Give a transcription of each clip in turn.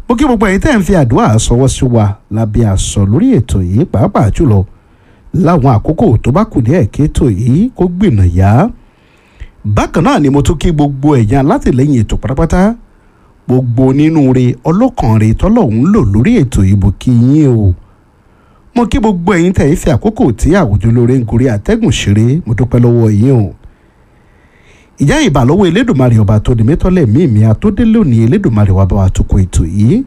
mo kí gbogbo ẹ̀yin tẹ́ ń fi àdúrà sọwọ́ sí wa lábẹ́ àṣọ lórí ètò yìí pàápàá jùlọ láwọn àkókò tó bá kù díẹ̀ kí ètò yìí kó gbìnà yá bákan náà ni mo tún kí gbogbo ẹ̀yin alátìlẹ́yìn ètò pátápátá gbogbo nínú re ọlọ́kàn re tọ́lọ́hún lò lórí ètò yìí mo kí yín o mo kí gbogbo ẹ̀yin tẹ̀ ń fi àkókò tí àwùjọ lóore ń gorí àtẹ́gùn ṣeré mo dúpẹ́ lọ́wọ́ yín o ìjà ìbàlọ́wọ́ elédùnmarè ọba tó ní mẹ́tọ́lẹ̀ mímí àtòdélé òní elédùnmarè wà bá wa tukọ̀ ètò yìí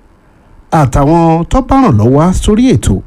àtàwọn tó bá ràn lọ́wọ́ sórí ètò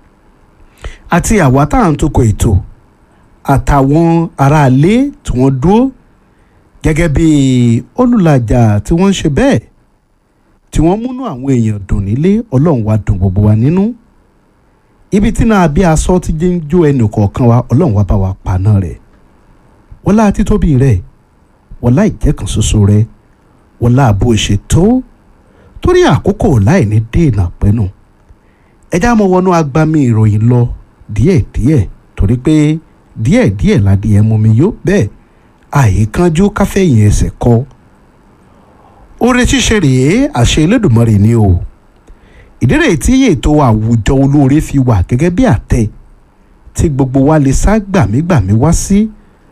àti àwa tá à ń tukọ̀ ètò àtàwọn aráalé tí wọ́n dúró gẹ́gẹ́ bí olùlàjà tí wọ́n ń ṣe bẹ́ẹ̀ tí wọ́n múnú àwọn èèyàn dùn nílé ọlọ́run wa dùn gbogbo wa nínú ibi tí náà bí aṣọ ti jẹ́ ń jó ẹnì kọ̀ọ̀kan wa ọlọ́run wa bá wa pa náà rẹ̀ wọlá títóbi rẹ̀ wọlá ìjẹ́kan ṣoṣo rẹ̀ wọlá bó ṣe tó torí àkókò láì ní dènà pẹ́nu ẹjá mọ wọnú agbami ìròyìn lọ díẹ̀díẹ̀ torí pé díẹ̀díẹ̀ ládìẹ mú mi yó bẹ́ẹ̀ àìkánjú káfẹ́yìn ẹsẹ̀ kọ oore ṣíṣe rèé àṣẹ Elédùmarè ni o ìdírè tí ètò àwùjọ olóore fi wà gẹ́gẹ́ bí àtẹ tí gbogbo wa lè sá gbàmígbàmí wá sí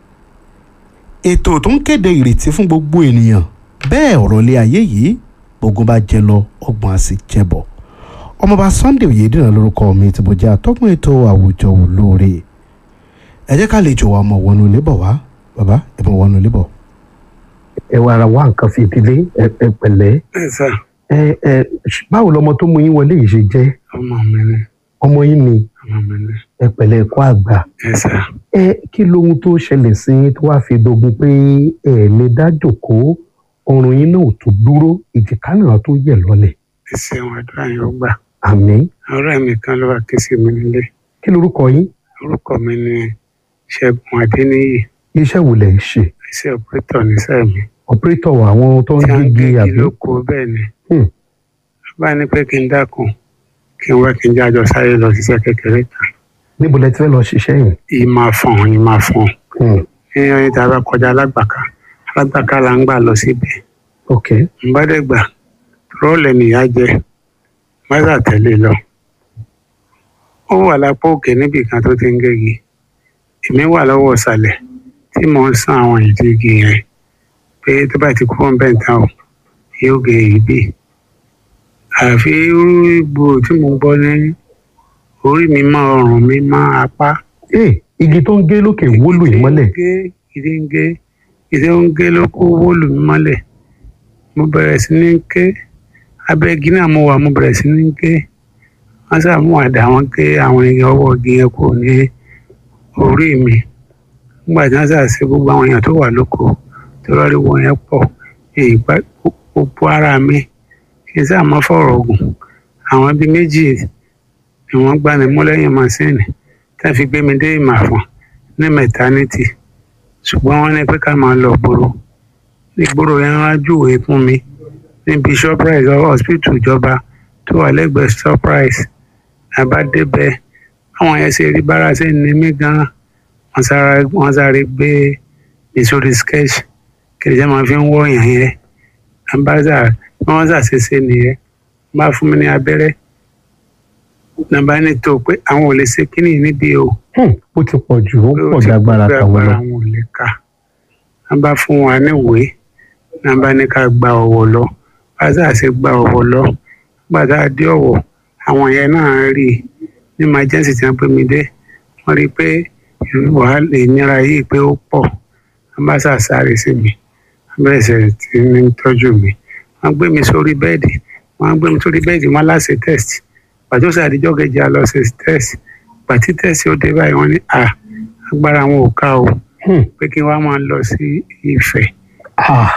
ètò tó ń kéde ìrètí fún gbogbo ènìyàn bẹ́ẹ̀ ọ̀rọ̀ ilé ayé yìí gbogbo bá jẹ lọ ọgbọ̀n á sì jẹ bọ̀ ọmọọba Sunday Oyèdìran lórúkọ mi tí mo jẹ́ atọ́kùn ètò àwùjọ olóore ẹ jẹ́ ká lè jọ wa ọmọ wọnú ilé bọ̀ wá bàbá ẹ mọ̀ wọnú ilé bọ̀. ẹ wá ara wá nǹkan fi ìdílé ẹ ẹ pẹ̀lẹ́ ẹ sà ẹ ẹ báwo lọmọ tó mú yín wọlé yìí ṣe jẹ́ ọmọ mi ni ọmọ yín ni ọmọ mi ni ẹ pẹ̀lẹ́ ẹ kú àgbà ẹ sà ẹ kí lohun tó ṣẹlẹ̀ sí yín tó wáá fi dogun pé ẹ lè dá jòkóó ọrùn yín náà ò tó dúró ìjìká náà tó yẹ̀ lọ́lẹ̀ ẹ ṣeun àdúrà yín ó gbà àmín ọ̀rẹ́ mi kan ló wá ké sí mi nílé kí lorúkọ yín orúkọ mi ni Ṣẹ́gun Adéníyì iṣẹ́ wo lẹ̀ ń ṣe iṣẹ́ ọpẹtọ níṣẹ́ mi ọpẹrẹtọ àwọn tó ń tí a ń gègé gégi àbí lóko bẹ́ẹ̀ ni Hmm. bá ní pé kí n dákun kí n wá kí n jájọ sáré lọ ṣiṣẹ́ kékeré kan níbo lẹ ti fẹ́ lọ ṣiṣẹ́ yìí yìí máa fọ̀n yìí máa fọ̀n Hmm. ní ọyìn tá a bá kọjá alágbàká alágbàká là ń gbà lọ síbẹ̀ ok n bá dẹ̀ gbà rọ́ọ̀lẹ̀ nìyá jẹ mọ́tà tẹ̀lé lọ. ó wà lápá òkè níbì kan tó ti ń gégi èmi wà lọ́wọ́ ìsàlẹ̀ tí mò ń san àwọn ìdí igi yẹn pé tó bá ti kúrò ń bẹ̀ tán o yóò gé ìbí. àfi irú ìgbò tí mo gbọ́ ní orí mi mọ́ ọrùn mi mọ́ apá. ee igi tó ń gé lókè wólù yìí mọ́lẹ̀ ìdí ń gé ìdí ń gé ló kó wólù mi mọ́lẹ̀ mo bẹ̀rẹ̀ sí ní ké abẹ́ igi náà mo wà mo bẹ̀rẹ̀ sí ní ké wọ́n sá mú àdá wọn ké àwọn igi ọwọ́ igi yẹn kò ní orí mi nígbà tí wọ́n sá ṣe gbogbo àwọn èèyàn tó wà lóko tó lọ́ọ́ rí wọn yẹn pọ̀ èyí pa gbogbo ara mi kí n sáà mọ́ fọ̀rọ̀ ogun àwọn bíi méjì ni wọ́n gbá mi mú lẹ́yìn mọ́sínì tá a fi gbé mi dé ìmàfọ̀n ní mẹ̀tánítì ṣùgbọ́n wọ́n ní pé ká máa lọ gbòòrò ìgboro yẹn wá júwèé fún mi níbi shoprite hospital ìjọba tó wà lẹ́gbẹ̀ẹ́ shoprite àbá débẹ̀ àwọn yẹn ṣe rí bára ṣe ní mí gan wọ́n sáré wọ́n sáré gbé mi sórí sketch kí ẹ̀jẹ̀ máa fi ń wọ̀ yàn yẹn àbáṣà bí wọ́n ṣàṣeṣe nìyẹn bá fún mi ní abẹ́rẹ́ nàbá ní tó pé àwọn ò lè ṣe kíní níbí o Hmm, ó ti pọ̀ jù ó pọ̀ dágbára tàwọn lọ àwọn ò lè kà á bá fún wa níwèé náà bá ní ká gba ọ̀wọ̀ lọ bàtà ṣe gba ọ̀wọ̀ lọ bàtà dé ọ̀wọ̀ àwọn yẹn náà rí i ní emergency tí wọ́n pè mí dé wọ́n rí i pé wàhálà ìnira yìí pé ó pọ̀ wọ́n bá ṣàṣàrè sí mi wọ́n bẹ̀rẹ̀ sí ti ní tọ́jú mi wọ́n gbé mi sórí bẹ́ẹ̀dì wọ́n gbé mi sórí bẹ́ẹ̀dì wọ́n láṣẹ test pàtó sàdíjọ́ kejì a lọ ṣe test pàtí test ó dé báyìí wọ́n ní à agbára wọn ò ká o Hmm. pé kí wọ́n máa lọ sí Ifẹ̀ Ah,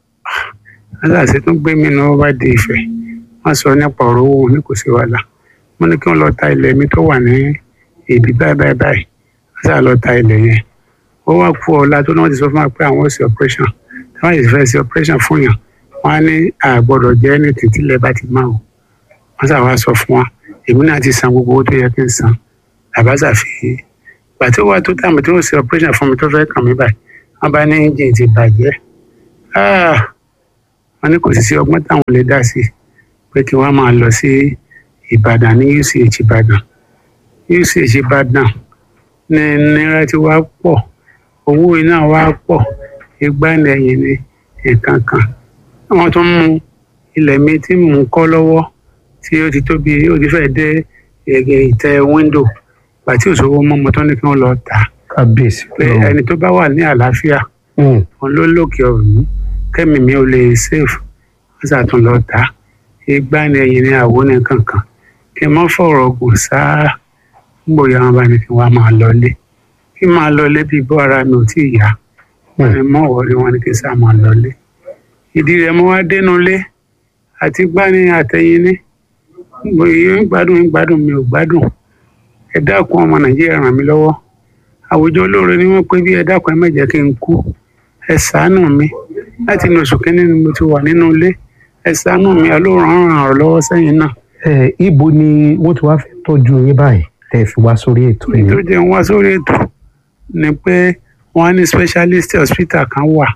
aláṣẹ tó gbé mi náà bá di Ifẹ̀ wọ́n sọ nípa ọ̀rọ̀ owó ní kò sí wàhálà wọ́n ní kí wọ́n lọ ta ilẹ̀ mi tó wà ní ibi báyìí báyìí báyìí wọ́n sá lọ ta ilẹ̀ yẹn ó wá kú ọ̀la tó náà ti sọ fún wa pé àwọn ò sí operation tí wọ́n yìí fẹ́ sí operation fún yàn wọ́n á ní àgbọ̀dọ̀ jẹ́ ní títí ilẹ̀ bá ti máa o wọ́n sá wá sọ fún wa èmi náà ti san gbogbo owó tó yẹ kí n san àbáṣà fi gbà tó wá tó tàmí tó ń ṣe operation fún mi tó fẹ́ kàn mí báyìí wọ́n bá ní engine ti bàjẹ́ Ah! wọ́n ní kò sì sí ọgbọ́n táwọn lè dá sí pé kí wọ́n máa lọ sí ìbàdàn ní uch ìbàdàn uch ìbàdàn ní náírà tí wàá pọ̀ owó iná wàá pọ̀ ìgbà lẹ́yìn ní nǹkan kan wọ́n tún mú ilẹ̀ mi tí mò ń kọ́ lọ́wọ́ tí ó ti tóbi ó ti fẹ́ dé ẹ̀gẹ̀ ìtẹ́ wíńdò pàtí òṣòwò mọ́mọ́ tó ní kí wọ́n lọ tà á kábíyèsí pé Ọlọ́run. ẹni tó bá wà ní àlàáfíà Mm, òun ló lòkè ọ̀hún kẹ́mi mi ò lè sèfù wọ́n ṣàtún lọ tà á ìgbà ni ẹ̀yìn ní àwo ní kankan kí n má fọ̀rọ̀ gùn sáá gbòòyà wọn bá ní kí wọ́n á máa lọlé kí n máa lọlé bí bọ́ ara mi ò tí ì yá wọn ni mọ̀ wọ́rí wọn ni kí n sá máa lọlé ìdí rẹ̀ mo wá dénú lé àti gbani àtẹ̀yìn ní gbòòyà ń gbádùn ń gbádùn mi ò gbádùn ẹ dákun ọmọ nàìjíríà ràn mí lọ́wọ́ àwùjọ olóore ni wọ́n pé bí ẹ dákun ẹ má jẹ́ kí n kú ẹ ṣàánú mi láti inú oṣù kínní ni mo ti wà nínú ilé ẹ ṣàánú mi ọlọ́run á ràn ọ́ lọ́wọ́ sẹ́yìn náà ẹ ibo ni wọ́n ti wá fẹ́ tọ́jú yín báyìí tẹ́ ẹ fi wá sórí ètò èyí tó yìí. jẹ́ ń wá sórí ètò ni pé wọ́n á ní specialist hospital kan wà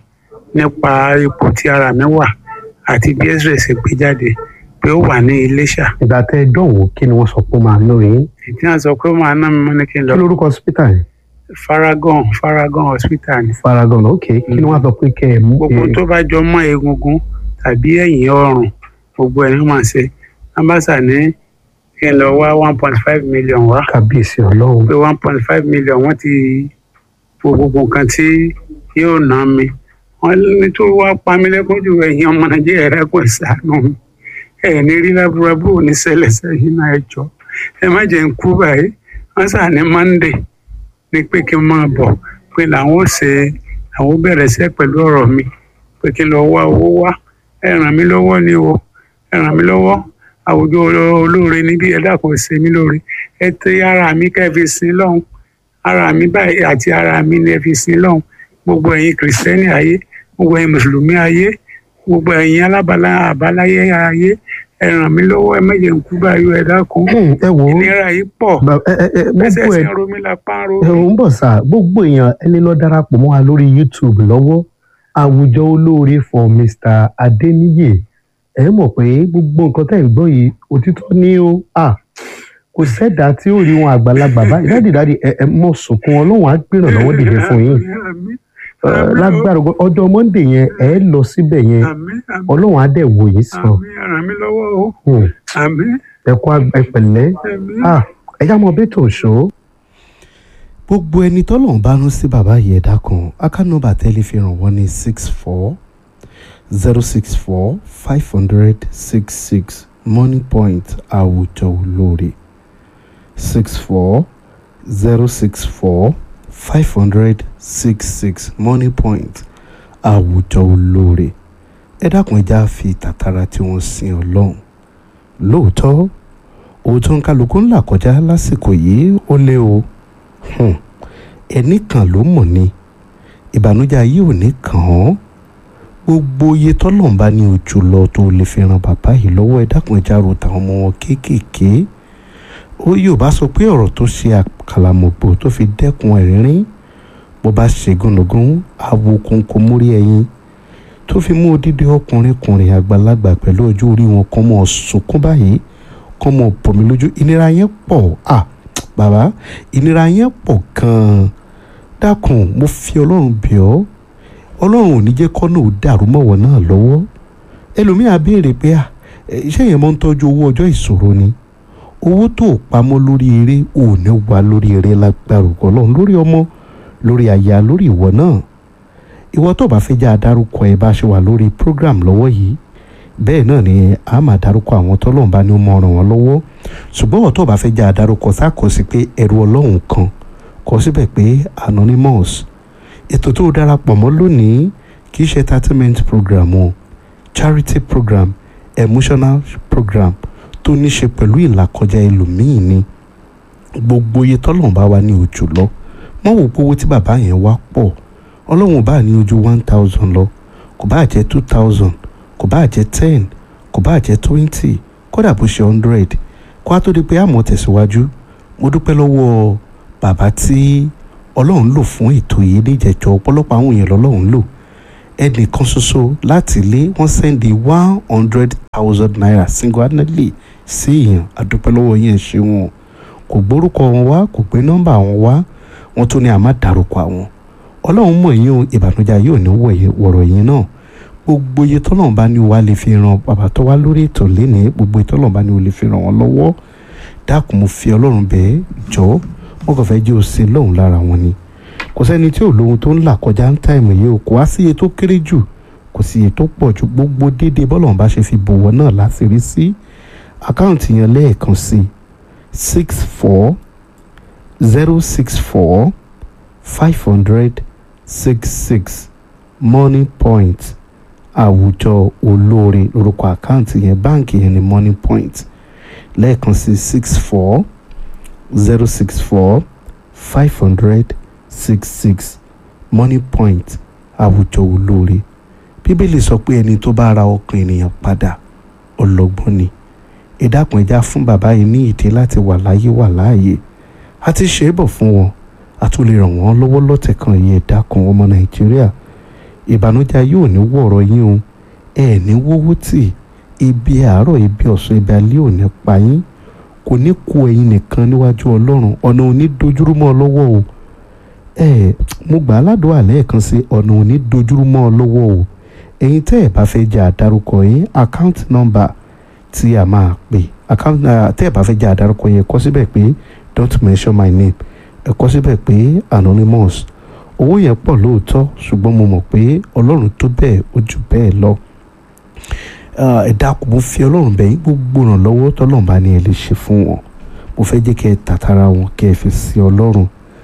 nípa ipò tí ara mi wà àti bí x-ray ṣe gbé jáde pé ó wà ní Iléṣà ìgbà tẹ́ ẹ dọ̀wọ́ kí ni wọ́n sọ pé ó máa ná yín. ìdí náà sọ pé ó máa ná mi mọ́ ní kí n lọ kí lórúkọ hospital yìí. Faragon Faragon hospital ni Faragon ok kí ni wọ́n sọ pé kẹ́ ẹ mú. gbogbo ẹ- tó bá jọ mọ́ egungun tàbí ẹ̀yìn ọrùn gbogbo ẹ̀ ní wọ́n máa ṣe ambassa ní kí n lọ wá one point five million wá kábíyèsí Ọlọ́run. pé one point five million wọ́n ti fo gbogbo nǹkan tí yóò ná mi wọ́n ní tó wá pa mí lẹ́kún jù ẹ̀yin ọmọ nàìjíríà rẹ̀ kò ṣàánú mi ẹ̀ ní rí lábúrábù ò ní ṣẹlẹ̀ sẹ́yìn náà ẹ jọ ẹ má jẹ́ ń kú báyìí wọ́n sà ní monday ní pé kí n máa bọ̀ pé làwọn ò ṣe àwọn ò bẹ̀rẹ̀ sẹ́ pẹ̀lú ọ̀rọ̀ mi pé kí n lọ wá owó wá ẹ ràn mí lọ́wọ́ ni o ẹ ràn mí lọ́wọ́ àwùjọ olóore níbí ẹ dákun ṣe mí lóore ẹ tẹ ara mi kẹ́ ẹ fi sin lọ́hùn ara mi báyìí àti ara mi ni ẹ fi sin lọ́hùn gbogbo ẹ̀yin kìrìsìtẹ́nì ayé gbogbo ẹ̀yin mùsùlùmí ayé gbogbo ẹ̀yin alábàlá àbáláyé ayé ẹ ràn mí lọ́wọ́ ẹ méje ń kú báyìí ẹ dákun Hmm, ẹ wò ó ìnira yìí pọ̀ Ba- ẹ ẹ ẹ ẹsẹ̀ gbogbo sì ẹ ń ro mí lápá ń ro ẹ mí. ò ń bọ̀ sá gbogbo èèyàn ẹni lọ darapọ̀ mọ́ wa lórí YouTube lọ́wọ́ àwùjọ olóore for Mr. Adeniyi ẹ mọ̀ pé gbogbo nǹkan tẹ́ ń gbọ́ yìí òtítọ́ ní o à kò sẹ́dá tí ó rí wọn àgbàlagbà báyìí dáàdì dáàdì ẹ ẹ mọ̀ sunkún ọlọ́run á gbìràn lọ́wọ́ dìde fún yín Àmín, Ẹ, lágbára Ògo- ọjọ́ Monday yẹn ẹ lọ síbẹ̀ yẹn àmín, àmín, ọlọ́run á dẹ̀ wò yín sàn àmín, ẹ ràn mí lọ́wọ́ o Hmm, àmín ẹ kú ag- ẹ pẹ̀lẹ́ àmín. à ẹ já mọ bẹ́tò ṣó. gbogbo ẹni tọ́lọ́run bá rán sí bàbá yìí ẹ̀dá kan akánọ́bà tẹ́lẹ̀ fi ràn wọ́n ní six four zero six four five hundred six six money point àwùjọ olóore six four zero six four five hundred six six money point àwùjọ olóore ẹ dákun ẹja fi tàtàrà tí wọ́n sin ọlọ́run lóòótọ́ òótọ́ ń kálukú ńlá kọjá lásìkò yìí ó lé o Hmm. ẹnì kan ló mọ̀ ni ìbànújẹ́ ayé ò ní kàn án gbogbo iye tọ́lọ́run bá ní ojú lọ tó lè fi ran bàbá yìí lọ́wọ́ ẹ dákun ẹja ro tàwọn ọmọ wọn kéékèèké ó yóò bá sọ pé ọ̀rọ̀ tó ṣe àkàlàmọ̀gbò tó fi dẹ́kun ẹ̀rín bó bá ṣe gúnugún awo kónkó mórí ẹyin tó fi mú odidi ọkùnrin kùnrin àgbàlagbà pẹ̀lú ọjọ́ orí wọn kọ́ mọ́ sunkún báyìí kọ́ mọ́ bọ̀mí lójú ìnira yẹn pọ̀ ah bàbá ìnira yẹn pọ̀ gan-an dákun mo fi ọlọ́run bẹ̀ ọ́ ọlọ́run ò ní jẹ́ kọ́nà ò dàrú mọ́wọ́ náà lọ́wọ́ ẹlòmíà béèrè pé à iṣẹ́ yẹn máa ń tọ́jú owó ọjọ́ ìṣòro ni owó tó o pamọ́ lórí eré ò ní wà lórí eré lágbára ògo ọlọ́run lórí ọmọ lórí aya lórí ìwọ náà ìwọ tó bá fẹ́ jẹ́ adarúkọ ẹ bá ṣe wà lórí program lọ́wọ́ yìí bẹ́ẹ̀ náà ni a máa darúkọ àwọn tọ́lọ́run bá ní ó mọ ràn wọ́n lọ́wọ́ ṣùgbọ́n ọ̀tọ̀ bá fẹ́ jẹ́ adarúkọ sákòsí pé ẹ̀rù ọlọ́run kan kọ síbẹ̀ pé anonymous ètò tó darapọ̀ mọ́ lónìí kì í ṣe entertainment program o charity program emotional program tó ní ṣe pẹ̀lú ìlàkọjá ẹlòmíì ni gbogbo iye tọ́lọ́run bá wà ní ojú lọ wọ́n wò pé owó tí bàbá yẹn wá pọ̀ ọlọ́run bá ní ojú one thousand lọ kò bá jẹ́ two thousand kò bá jẹ́ ten kò bá jẹ́ twenty kódà bó ṣe hundred kó a tó di pé àmọ́ tẹ̀síwájú mo dúpẹ́ lọ́wọ́ bàbá tí ọlọ́run lò fún ètò yìí níjẹ̀jọ́ ọ̀pọ̀lọpọ̀ àwọn èèyàn lọ́lọ́run lò ẹnìkan ṣoṣo láti ilé wọ́n sẹ́ndì one hundred thousand naira single handedly sí èèyàn àdúpẹ́ lọ́wọ́ yẹn ṣe wọn kò gbórúkọ wọn wá kò gbé nọ́mbà wọn wá wọn tún ní àmà dárúkọ àwọn ọlọ́run mọ̀ yín o ìbànújẹ́ yóò ní wọ̀rọ̀ yín náà gbogbo iye tọ́lọ́run bá ní wàá lè fi ran bàbá tó wá lórí ètò lénìí gbogbo iye tọ́lọ́run bá ní wàá lè fi ràn wọ́n lọ́wọ́ dákun mo fi ọlọ́run bẹ́ẹ̀ jọ wọn kàn fẹ́ jẹ́ òsín lọ́hùn lára wọn ni kò sẹ́ni tí ò lóhun tó ń là kọjá ń táìmù yìí o kò wá sí iye tó kéré jù kò sí iye tó pọ̀ ju gbogbo déédéé bọ́lọ́run bá ṣe fi bòwọ́ náà láṣìírí sí àkáǹtì yẹn lẹ́ẹ̀kan sí six four zero six four five hundred six six money point àwùjọ olóore lórúkọ àkáǹtì yẹn báǹkì yẹn ní money point lẹ́ẹ̀kan sí six four zero six four five hundred six six money point àwùjọ olóore bíbélì sọ pé ẹni tó bá ra ọkàn ènìyàn padà ọlọ́gbọ́n ni ìdákun ẹja fún bàbá yìí ní ìdí láti wà láyé wà láàyè a ti ṣe é bọ̀ fún wọn a tún lè ràn wọ́n lọ́wọ́ lọ́tẹ̀ kan yìí ìdákun ọmọ nàìjíríà ìbànújẹ́ yóò ní wọ̀rọ̀ yín o ẹ ní wọ́wọ́ tì ibi àárọ̀ ibi ọ̀sán ibi alẹ́ ò ní pa yín kò ní kó ẹ̀yin nìkan níwájú ọlọ́run ọ̀nà ò ní dojúrú mọ́ ọ lọ́wọ́ o ẹ mo gbà á ládùúgbò lẹ́ẹ̀kan sí ọ̀nà ò ní dojúrú mọ́ ọ lọ́wọ́ o ẹ̀yin tẹ́ ẹ̀ bá fẹ́ jẹ́ àdárúkọ yín account number tí a máa pè account tẹ́ ẹ̀ bá fẹ́ jẹ́ àdárúkọ yín kọ síbẹ̀ pé don't mention my name ẹ kọ síbẹ̀ pé anonymous owó yẹn pọ̀ lóòótọ́ ṣùgbọ́n mo mọ̀ pé ọlọ́run tó bẹ́ẹ̀ ó jù bẹ́ẹ̀ lọ ẹ dákun mo fi ọlọ́run bẹ̀ yín gbogbo ìrànlọ́wọ́ tọ́lọ́run bá ní ẹ lè ṣe fún wọn mo fẹ́ jẹ́ kẹ́ ẹ tàtàrà wọn kẹ́ ẹ fi sí ọlọ́run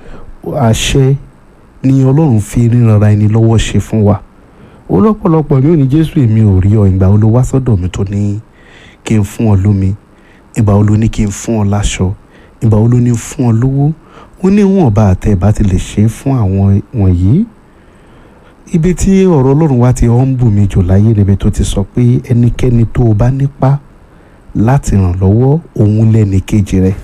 àṣẹ ni ọlọ́run fi ríranra ẹni lọ́wọ́ ṣe fún wa ó lọ́pọ̀lọpọ̀ mi ò ní jésù èmi ò rí ọ ìgbà wo ló wá sọ́dọ̀ mi tó ní kí n fún ọ lómi ìgbà wo ló ní kí n fún ọ láṣọ ìgbà wo ló ní fún ọ lówó ó ní wọn bá àtẹ ìbá ti lè ṣe é fún àwọn wọ̀nyí ibi tí ọ̀rọ̀ ọlọ́run wa ti ọ́n bù mí jù láyé níbi tó ti sọ pé ẹnikẹ́ni tó o bá nípa láti ràn lọ́wọ́ òun lẹ́ni kejì rẹ̀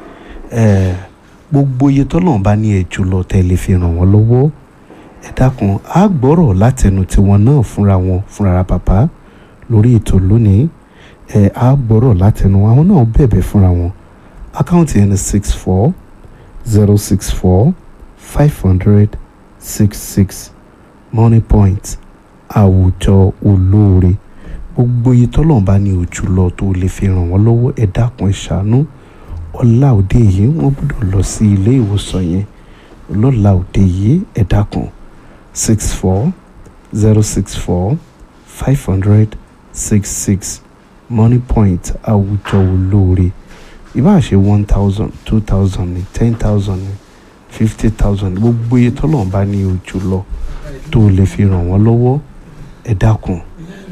gbogbo iye tọ́lọ́run bá ní ẹ̀ jùlọ tẹ́ lè fi ràn wọ́n lọ́wọ́ ẹ dákun á gbọ́rọ̀ látẹnu tiwọn náà fúnra wọn fúnra bàbá lórí ètò lónìí ẹ á gbọ́rọ̀ látẹnu àwọn náà bẹ̀bẹ̀ fúnra wọn àkáǹtì ẹni six four zero six four five hundred six six money point àwùjọ olóore gbogbo iye tọ́lọ́run bá ní ojú lọ tó lè fi ràn wọ́n lọ́wọ́ ẹ dákun ẹ ṣàánú ọ̀la òde yìí wọ́n gbọ́dọ̀ lọ sí ilé ìwòsàn yẹn lọ́la òde yìí ẹ dákun six four zero six four five hundred six six money point àwùjọ olóore ìbá ṣe one thousand two thousand ní ten thousand ní fifty thousand gbogbo iye tọ́lọ́run bá ní ojú lọ tó lè fi ràn wọ́n lọ́wọ́ ẹ dákun.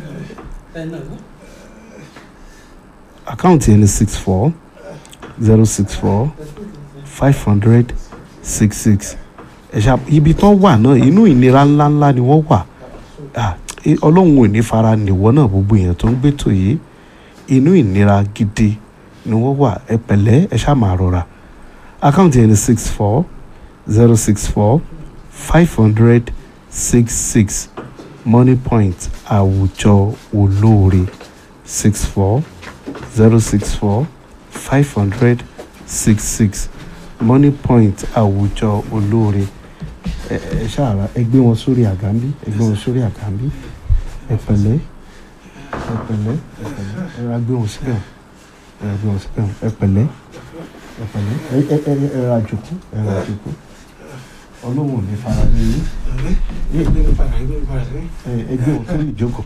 àkáǹtì ẹni six four zero six four five hundred six six ẹ̀ṣà ibi tán wà náà inú ìnira ńláńlá ni wọ́n wà ọlọ́run ò ní fara nìwọ́ náà gbogbo èèyàn tó ń gbẹ́tò yìí inú ìnira gidi ni wọ́n wà ẹ pẹ̀lẹ́ ẹ ṣáà máa rọra àkáǹtì ẹni six four zero six four five hundred six six money point àwùjọ olóore six four zero six four five hundred six six money point àwùjọ olóore ẹ ẹ ṣáàrà ẹ gbé wọn sórí àgàmbí ẹ gbé wọn sórí àgàmbí ẹ pẹ̀lẹ́ ẹ pẹ̀lẹ́ ẹ pẹ̀lẹ́ ẹ ra gbé wọn síbẹ̀ ẹ gbé wọn síbẹ̀ ẹ pẹ̀lẹ́ ẹ pẹ̀lẹ́ ẹ ẹ ẹ ẹ ra jòkó ẹ ra jòkó ọlọ́run ò ní fara ní yín ẹ ẹ gbé wọn sórí ìjókòó.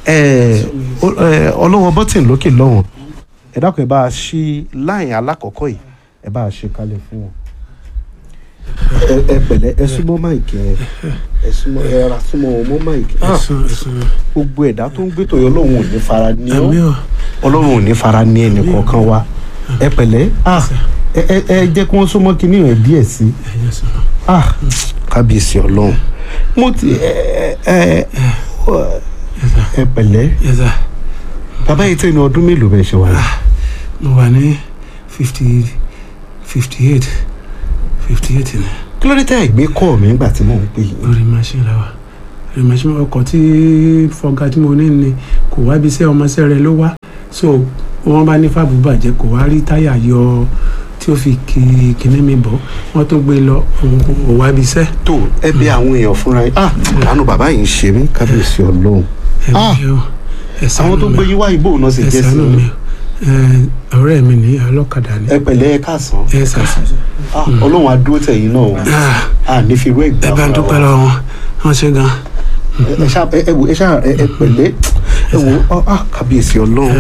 ẹ ọlọ́wọ́ bọ́tìn lókè lọ́wọ́n ẹ dákun ẹ bá a ṣí láyìn alákọ̀ọ́kọ́ yìí ẹ bá a ṣe kalẹ̀ fún wọn. ẹ ẹ pẹ̀lẹ́ ẹ súnmọ́ máìkì ẹ ẹ súnmọ́ ẹ ra súnmọ́ wọn mọ́ máìkì. gbogbo ẹ̀dá tó ń gbé tòyọ́ ọlọ́run ò ní fara ní ọ́ ọlọ́run ò ní fara ní ẹnì kọ̀ọ̀kan wa ẹ pẹ̀lẹ́ ẹ ẹ ẹ jẹ́ kí wọ́n súnmọ́ kinní rẹ̀ díẹ̀ sí i kábíyèsí ọlọ́run mo ti ẹ ẹ ẹ pẹ̀lẹ́ bàbá yìí tẹ́ ní ọdún mélòó bẹ́ẹ̀ ṣe wà ní. mo wà ní fifty fifty eight fifty eight ni kí ló dé tẹ́ ẹ̀ gbé kọ́ mi nígbà tí mò ń pè yín. lórí machine la wa machine ọkọ̀ tí fọgá tí mo ní ni kò wá ibi iṣẹ́ ọmọọṣẹ́ rẹ̀ ló wá so wọ́n bá ní fáàbù bàjẹ́ kò wá rí táyà yọ tí ó fi kí kíní mi bọ̀ wọ́n tún gbé lọ òun kò wá ibi iṣẹ́ tó ẹ bẹ àwọn èèyàn fúnra yín ah àánú bàbá yìí ń ṣe mí kábíyèsí ọlọ́run Ah! ẹ̀mí o ẹ̀sán àwọn tó gbé yín wá ìbò náà sì jẹ́ sí ẹ̀sán mi i ọ̀rẹ́ mi ní ọlọ́kadà ni ẹ pẹ̀lẹ́ ẹ káàsán ẹ̀sán ah ọlọ́run á dúró tẹ̀yìn náà o ah ní fi irú ẹ̀ gbà ẹ bá ń fúnra dúpẹ́ wa. lọ́wọ́ wọn wọ́n ṣe gan ẹ ẹ ṣá ẹ ẹ wò ẹ ṣá ẹ ẹ pẹ̀lẹ́ ẹ wò ọ ah kábíyèsí ọlọ́run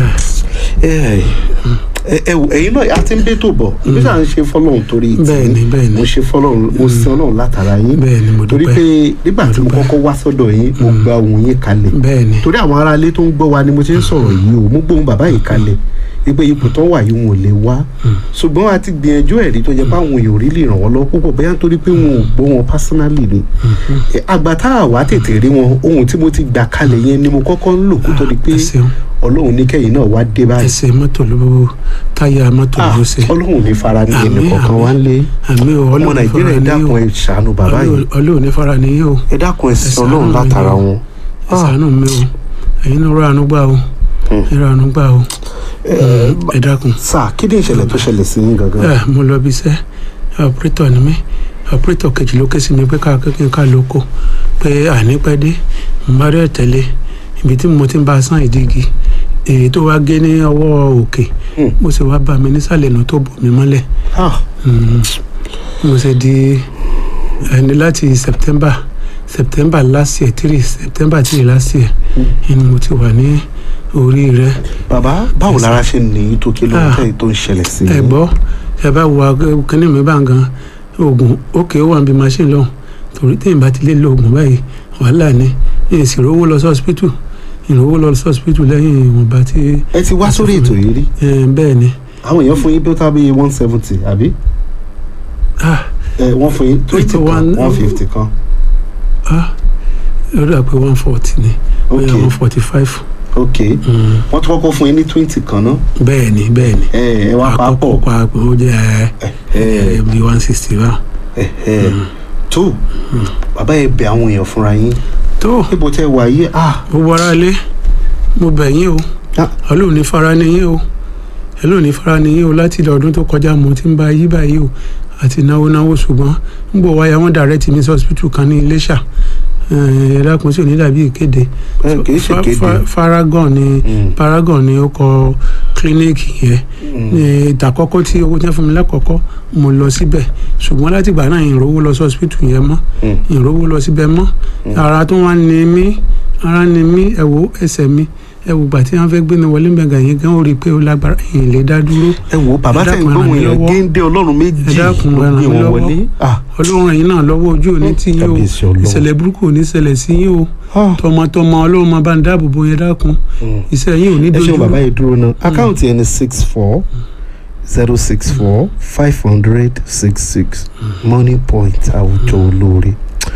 ẹ ẹ ẹ wò ẹ̀yin náà a ti ń bẹ́tò bọ̀ ibi tá à ń ṣe fọlọ́run torí tì bẹ́ẹ̀ ni bẹ́ẹ̀ ni mo ṣe fọlọ́run mo sin ọlọ́run látara yín bẹ́ẹ̀ ni mo torí dúpẹ́ pé nígbà tí mo dúpẹ́. kọ́kọ́ wá sọ́dọ̀ yín mo gba ohùn yín kalẹ̀ bẹ́ẹ̀ ni torí àwọn aráalé tó ń gbọ́ wa ni mo ti ń sọ̀rọ̀ yìí o mo gbóhùn bàbá yìí kalẹ̀ wípé ipò tó wà yìí wọn ò lè wá ṣùgbọ́n a ti gbìyànjú ẹ̀rí tó jẹ́ pé àwọn èèyàn ò rí lè ràn wọ́n lọ púpọ̀ bóyá nítorí pé wọn ò gbọ́ wọn personally ni Eh, àgbà tá a wá tètè rí wọn ohun tí mo ti gbà kalẹ̀ yẹn ni mo kọ́kọ́ ń lò kó tó di pé ẹ ṣeun ọlọ́run ní kẹ́yìn náà wá dé báyìí ẹsẹ̀ mọ́tò ló táyà mọ́tò Ah, ló ṣe ọlọ́run ní fara ní ẹnì Àmín, kọ̀ọ̀kan wá ń lé àmì ò ọmọ ọlọ́run ní nàìjíríà fara ẹ ní dákun yóò ẹ ṣàánú bàbá yìí ọlọ́run ní fara ní yóò ẹ dákun ẹ sin ṣàánú ọlọ́run mi látara o. wọn. ẹ ṣàánú mi o ẹ̀yin náà ránú gbà o Hmm. ẹ ránú gbà o ẹ dákun sáà kí ni ìṣẹ̀lẹ̀ tó ṣẹlẹ̀ sí yín gangan. ẹ mo lọ bí iṣẹ́ ọ̀pẹ́tọ̀ ni mí ọ̀pẹ́tọ̀ kejì ló ké sí mi pé ká kékeré ká lóko pé àní pẹ́ dé mo bá rẹ̀ tẹ̀lé ibi tí mo ti ń bá a sán ìdígi èyí tó wá gé ní ọwọ́ òkè Hmm. mo sì wá bá mi nísàlẹ̀ nù tó bò mí mọ́lẹ̀ Ah, Mm. mo ṣe di ẹni láti september september last year three september three last year ni mo ti wà ní orí rẹ bàbá báwo lára ṣe ní tó kí ló ń Ah. tẹ̀yìn tó ń ṣẹlẹ̀ sí ẹ yín. gbọ́ ẹ bá wo ag- kíní mi bá ń gan oògùn òkè ó wà níbi machine lọ́hùn torí téèyàn bá ti lè lo oògùn báyìí wàhálà ni èyí sì rówó lọ sí hospital ìrówó lọ sí hospital lẹ́yìn ìwọ̀nba tí ẹ ti wá sórí ètò yìí rí ẹ, bẹ́ẹ̀ ni àwọn èèyàn fún yín bí ó tábí one seventy àbí ah ẹ wọ́n fún yín twenty kan one- one fifty kan ah ó dà pé one forty ni ok bóyá one forty five ok wọ́n tún kọ́kọ́ fún yín ní twenty kan náà bẹ́ẹ̀ ni bẹ́ẹ̀ ni ẹ ẹ wá papọ̀ àkọ́kọ́ papọ̀ ó jẹ́ ẹ ẹ ẹ bí one sixty wa. ẹ ẹ tó bàbá ẹ bẹ àwọn èèyàn fúnra yín tó níbo tẹ wà yìí ah gbogbo ara lé mo bẹ̀ yín o Ah. ọlọ́run ní fara ni yín o ọlọ́run ní fara ni yín o láti ilẹ̀ ọdún tó kọjá mo ti ń bá yí báyìí o àti náwó náwó ṣùgbọ́n ń bọ̀ wáyà wọ́n direct mi sí hospital kan ní Iléṣà ẹ dákun sí onídàbí ìkéde ẹ kì í ṣe Fa- kéde Fa- Faragon ni Mm. Paragon ni ó kọ kílíníìkì yẹn Mm. ní ìtàkọ́kọ́ tí owó tẹ́ fún mi lákọ̀ọ́kọ́ mo lọ síbẹ̀ ṣùgbọ́n láti ìgbà náà ìrówó lọ sí hospital yẹn mọ́ Mm. ìrówó lọ síbẹ̀ mọ́ ara tó wá ní mí ara ní mí ẹ wo ẹsẹ̀ mi ẹ wo gbà tí wọ́n fẹ́ gbé mi wọlé mẹ́ga yẹn gan ó rí i pé ó lágbára èyí lè dá dúró ẹ wo bàbá ẹ tẹ̀ ń dákun, gbóhùn ràn mí yẹn lọ́wọ́. géńdé ọlọ́run méjì ẹ dákun, ló ràn gbé mí wọn lọ́wọ́. wọlé ah ọlọ́run ẹ̀yin náà lọ́wọ́ ojú òní tí yín o kábíyèsí Ọlọ́run. ìṣẹ̀lẹ̀ burúkú ò ní ṣẹlẹ̀ sí yín o ah tọmọtọmọ ọlọ́run máa bá ń dáàbò bo yẹn dákun Mm. iṣẹ́ yín ò ní ẹ dojú ṣeun bàbá yìí dúró náà àkáǹtì ẹni six four zero six four five hundred six six money point àwùjọ olóore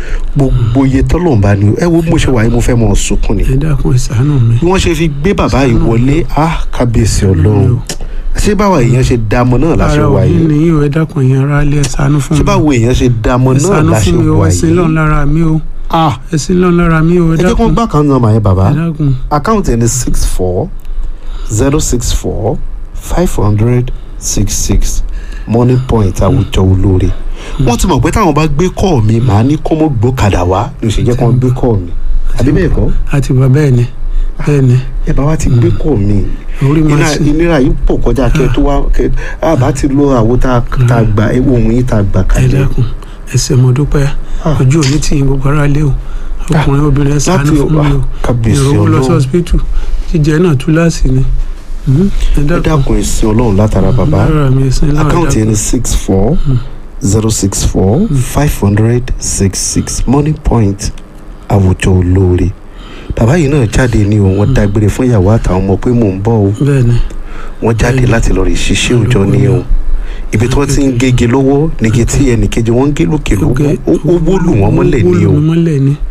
gbogbo iye tọ́lọ̀ ń bá ní ẹ wo bí mo ṣe wà yìí mo fẹ́ mọ̀ ọ́ sunkún ni ẹ dákun ẹ ṣàánú mi bí wọ́n ṣe fi gbé bàbá yìí wọlé ah kábíyèsí ọlọ́run ṣé báwo èèyàn ṣe dámọ náà láṣẹ ara wà òní yìí nìyí o ẹ dákun ẹ̀yin ara lé ẹ ṣàánú fún ṣé mi báwo èèyàn ṣe dámọ ẹ náà ṣàánú láṣẹ fún mi o wà ẹ sin lọ́n yìí lára mi o ah ẹ sin lọ́n lára mi o ẹ ẹ jẹ́ kó dákun gbá kan náà mà yẹn bàbá ẹ dákun àkáǹtì ẹni six four zero six four five hundred six six money point àwùjọ olóore wọ́n ti mọ̀ pé táwọn bá gbé kọ́ọ̀ mi màá ní kó mọ́ gbókàdá wá ní oṣù jẹ́ kó wọ́n gbé kọ́ọ̀ mi àbí bẹ́ẹ̀ kọ́ àti bàbá bẹ́ẹ̀ ni bẹ́ẹ̀ ni ẹ bá wa ti gbé kọ́ọ̀ mi orí máa iná ṣe ìnira yìí pọ̀ kọjá kẹ́ tó wá kẹ́ àbá ti lo àwo tá a gbà ohun yìí tá a gbà ẹ kalẹ̀ dákun ẹsẹ̀ mo dúpẹ́ Ah. ojú òní tì yín gbogbo ara lé o ọkùnrin obìnrin ẹ ṣàánú láti fún mi o kábíyèsí ìrówó lọ sí ọlọ́run hospital jíjẹ náà túláàsì ni Mhm. ẹ ẹ dákun dákun ìsìn ọlọ́run látara bàbá lára mi ẹsẹ̀ lára àkáǹtì dákun ẹni six four zero six four five hundred six six money point àwùjọ olóore bàbá yìí náà jáde ní o wọ́n dágbére fún ìyàwó àtàwọn ọmọ pé mò ń bọ̀ o bẹ́ẹ̀ ni wọ́n jáde láti lọ rí ṣiṣẹ́ òòjọ́ ní o ibi tí wọ́n ti ń gége lọ́wọ́ nígi tí ẹnìkejì wọ́n ń gé lókè lọ́wọ́ ó ó wó lù wọ́n mọ́lẹ̀ ní ó o wó lù mí mọ́lẹ̀ ni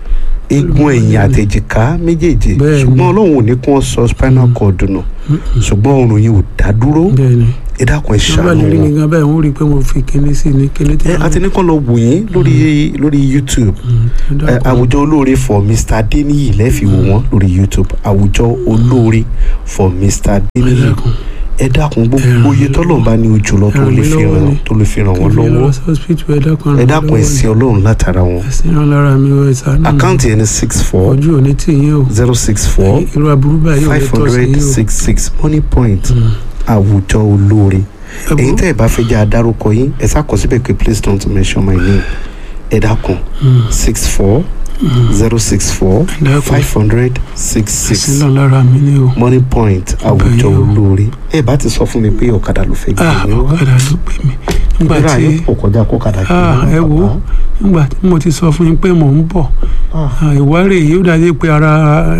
eegun ẹ̀yìn àtẹ̀jìká méjèèjì Bẹ́ẹ̀ ni. ṣùgbọ́n ọlọ́run ò ní kí wọ́n sọ spinal cord nù ṣùgbọ́n ọrùn yìí ò dá dúró bẹ́ẹ̀ ni ẹ dákun ẹ tí wọ́n bá ṣàánú lè rí mi wọn. gan báyìí wọ́n rí i pé mo fi kinní sí ní kinní tí ẹ àti ní kàn lọ wò yín lórí lórí youtube ẹ, àwùjọ olóore for mr adeniyi lẹ́ẹ̀fì wò wọ́n lórí youtube àwùjọ olóore for mr adeniyi ẹ dákun gbogbo iye tọ́lọ̀ bá ní ojú lọ tó lè fi ràn tó lè fi ràn wọ́n lọ́wọ́ ẹ dákun ẹ sin ọlọ́run látara wọn ẹ̀sìn ràn lára mi ò ẹ̀sán náà àkáǹtì ẹni six four ojú òní tì yín o zero six four irú aburú báyìí ò lè five tọ́ sí hundred yín o six six money point àwùjọ olóore èyí tẹ́ ẹ bá fẹ́ jẹ́ adárúkọ yín ẹ sákọ síbẹ̀ pé please don't mention my name ẹ dákun six four zero six four dákun. five hundred six ẹ̀sìn six ràn lára mi ní o. money point àwùjọ Ọbẹ̀ yìí o. olóore ẹ bá ti sọ fún mi pé ọ̀kadà ló fẹ́ gbé ah yín wá ọ̀kadà ló pè mí nígbà ìrora tí yóò pọ̀ kọjá kó kadà gbé ah yín ẹ wá wo bàbá. nígbà tí mo ti sọ fún yín pé mò ń bọ̀ Ah, ah, ìwárè yìí ó dájú pé ara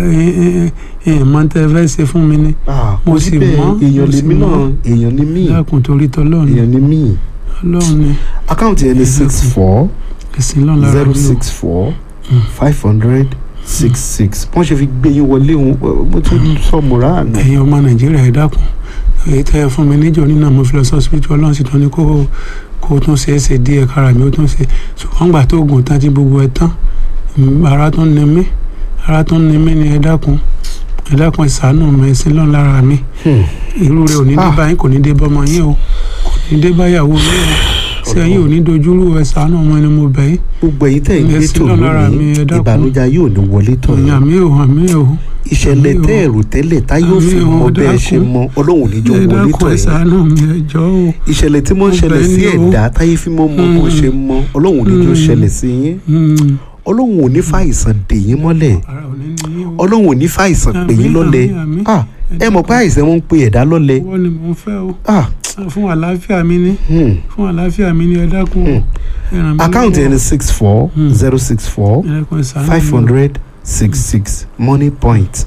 ìmọ̀ tẹ́ fẹ́ ṣe fún mi ni ah, mo kò sì síbẹ̀, mọ̀, èèyàn mo sì lèmi náà mọ̀. èèyàn ni mí dákun torí tọ́lọ́run èèyàn ni mí ọlọ́run ni àkáǹtì ẹni six four ẹ̀sìn lọ́n lára zero mi o six four Mm. five hundred six six wọ́n ṣe fi gbé yín wọlé òun mo tún sọ mùràánù. ẹ̀yin ọmọ nàìjíríà ẹ dákun èyí tẹ́ ẹ fún mi níjọ́ nínú mo fi lọ sí hospital ọlọ́run sì tún ní kó kó tún ṣe é ṣe díẹ̀ kára mi ó tún ṣe ṣùgbọ́n gbà tó oògùn tán tí gbogbo ẹ tán mm, ara tó ń ni mí ara tó ń ni mí ni ẹ dákun ẹ dákun ẹ ṣàánú mi ẹ sí lọ́n lára mi Hmm. irú rẹ ò ní dé Ah. báyìí kò ní dé bọ́mọ yín o kò ní dé báyàwó yín o ṣé ẹ̀yin ò ní dojúrú ẹ ṣàánú ọmọ ẹni mo bẹ̀ yín gbogbo èyí tẹ̀ ń gbé Ẹ̀sìn tò náà lára mi, lónìí ẹ dákun. ìbànújẹ́ yóò ní wọlé tọ̀ ìyá yín mi ò hàn mí ò ìṣẹ̀lẹ̀ àmì o. tẹ́ ẹ̀rù tẹ́lẹ̀ tá yóò fi Àmì o, mọ bẹ́ẹ̀ dákun. ṣe mọ ọlọ́run níjọ́ ẹ wọlé dákun tọ̀ ẹ yín ṣàánú mi ẹ jọ̀ọ́ o. ìṣẹ̀lẹ̀ tí mo ń Mo ṣẹlẹ̀ bẹ̀ sí yín o. ẹ̀dá táyé fi mọ́ mọ bó Mm. ṣe mọ ọlọ́run níjọ́ Mm. ṣẹlẹ̀ sí yín Mm. ọlọ́run ò ní fàìsàn dè yín mọ́lẹ̀ ara ò ní ní yín o. ọlọ́run ò ní fàìsàn pè yín Àmín, lọ́lẹ̀ àmín, àmín. Ah, ẹ mọ̀ pé àìsàn wọn ń pe ẹ̀dá lọ́lẹ̀ owó ni mò ń fẹ́ o Ah, fún àlàáfíà mi ní hmm. fún àlàáfíà mi ní ẹ dákun o. Hmm. Ẹ ràn mí àkáǹtì lọ́wọ́. ẹni six four Hmm. zero six four Ẹ dákun, ẹ ṣàánú five mi o. hundred six six money point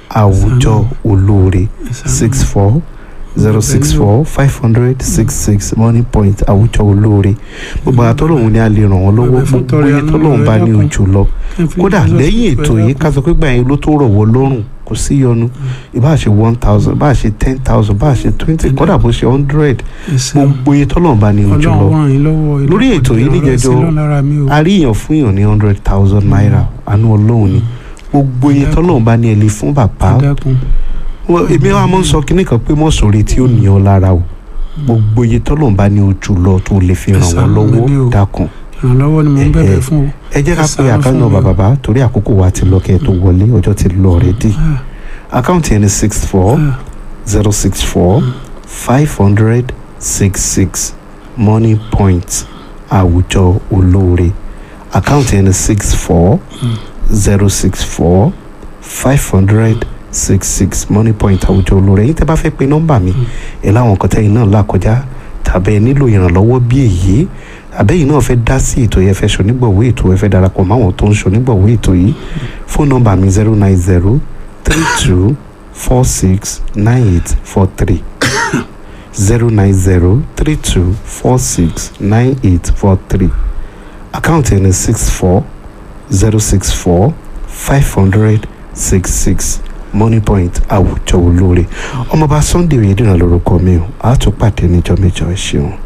àwùjọ olóore Ẹ ṣàánú six mi. four zero six four five hundred six six money point àwùjọ olóore gbogbo àtọ́lọ́hún ni a lè ràn wọ́n lọ́wọ́ Bẹ̀bẹ̀ fún gbogbo tọrẹ iye àánú tọ́lọ́hún rẹ̀ bá ní dákun. ojú lọ Ẹ fi kódà Jesus lẹ́yìn pẹ̀ ètò yìí dákun. ká sọ pé gbà yín ló tó rọ̀ wọ́ lọ́rùn kò sí yọnu ìbá ṣe one thousand bá ṣe ten thousand bá ṣe twenty kódà bó ṣe hundred Ẹ ṣeun. gbogbo iye tọ́lọ́hún bá ní ojú lọ ọlọ́run ràn yín lọ́wọ́ ẹ Lórí dákun, ètò yìí ìrànlọ́wọ́ níjẹjọ, sí lọ́n lára mi o. a rí èèyàn fún èèyàn ní hundred thousand naira àánú ọlọ́run ni gbogbo iye Dákun. tọ́lọ́hún bá ní ẹ lè fún bàbá ẹ dákun Wọ́n- èmi wa máa ń sọ kinní kan pé mọ̀sọ̀rẹ́ tí ó ní ọ lára o gbogbo iye tọ́lọ́hún bá ní ojú lọ tó lè fi ràn wọ́n ṣàánú mi ní o. lọ́wọ́ dákun ìrànlọ́wọ́ ni mò ń Ẹ- bẹ̀bẹ̀ ẹ- fún o. ẹ jẹ́ ká Ẹ pé ṣàánú àkáǹtì fún náà mi o. bàbá torí àkókò wa ti lọ kẹ́ ẹ tó wọlé ọjọ́ ti lọ ọ̀rẹ́dì Ah, àkáǹtì ẹni six four ah. zero six four five hundred six six money point àwùjọ olóore àkáǹtì ẹni six four zero six four five hundred six six money point àwùjọ olóore yín tẹ́ bá fẹ́ pe nọ́mbà mi ẹ láwọn nǹkan tẹ́yìn náà là kọjá tàbí ẹ nílò ìrànlọ́wọ́ bí èyí àbẹ́yìn náà fẹ́ dá sí ètò yẹn fẹ́ ṣonígbọ̀wé ètò ẹ fẹ́ darapọ̀ máwọn tó ń ṣonígbọ̀wé ètò yìí fóònù nọ́mbà mi zero nine zero three two four six nine eight four three zero nine zero three two four six nine eight four three àkáǹtì ẹni six four zero six four five hundred six six money point àwùjọ olóore ọmọọba sunday oyèdèrán lórúkọ mi o àá tún pàdé níjọ́ mẹ́jọ ẹ ṣeun.